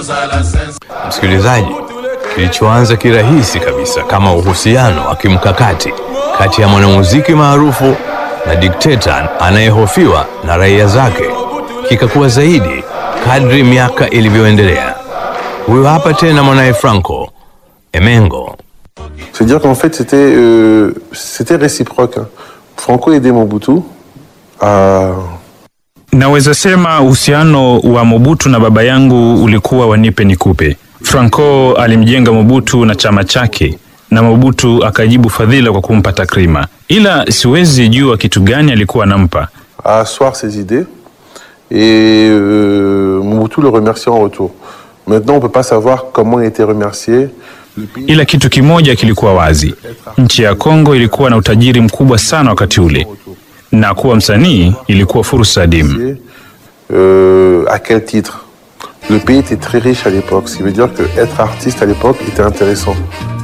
Msikilizaji, kilichoanza kirahisi kabisa kama uhusiano wa kimkakati kati ya mwanamuziki maarufu na dikteta anayehofiwa na raia zake kikakuwa zaidi kadri miaka ilivyoendelea. Huyo hapa tena mwanaye Franco Emengo. C'est-à-dire qu'en fait, c'était euh, c'était réciproque. hein. Franco aidait Mobutu à, Naweza sema uhusiano wa Mobutu na baba yangu ulikuwa wanipe nikupe. Franco alimjenga Mobutu na chama chake na Mobutu akajibu fadhila kwa kumpa takrima, ila siwezi jua kitu gani alikuwa anampa. à asseoir ses idées et euh, Mobutu le remerciait en retour. Maintenant, on peut pas savoir comment il était remercié. Ila kitu kimoja kilikuwa wazi, nchi ya Kongo ilikuwa na utajiri mkubwa sana wakati ule, na kuwa msanii ilikuwa fursa adimu. Euh, à quel titre Le pays était très riche à l'époque, ce qui veut dire que être artiste à l'époque était intéressant.